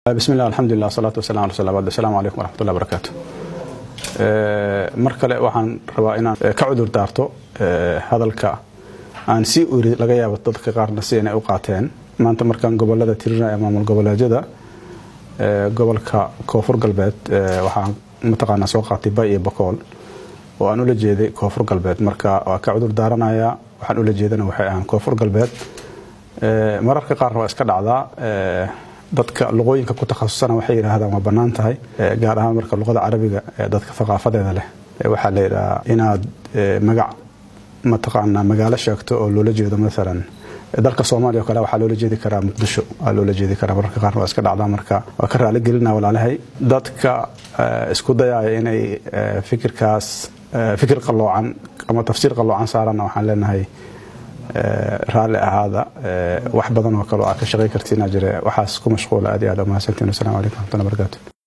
bismi llah alxamdulilah wasalaatu wasalam ala rasul abad asalamu calaykum waraxmatullahi barakaatu mar kale waxaan rabaa inaan ka cudur daarto hadalka aan sii uri laga yaabo dadka qaarna si inay u qaateen maanta markaan gobolada tirinaya maamul goboleedyada gobolka koonfur galbeed waxaan mataqaanaa soo qaatay bay iyo bakool oo aan ula jeeday koonfur galbeed marka waa ka cudur daaranayaa waxaan ula jeedana waxay ahaan koonfur galbeed mararka qaarna waa iska dhacdaa dadka luqooyinka ku takhasusana waxay yidhaahdaan waa bannaan tahay gaar ahaan marka luqada carabiga dadka thaqaafadeeda leh waxaa la yidhahaa inaad magac mataqaanaa magaalo sheegto oo loola jeedo maalan dalka soomaaliya o kale waxaa loola jeedi karaa muqdisho waa loola jeedi karaa mararka qaarna waa iska dhacdaa marka waa ka raali gelina walaalahay dadka isku dayaaya inay fikirkaas fikir qalloocan ama tafsiir qalloocan saarana waxaan leenahay raalli ahaada wax badan oo kale oo aad ka shaqay kartiina jire waxaas ku mashquula aad iyo aad umahadsantiin wassalamu calaykum raxmatullahi barakaatu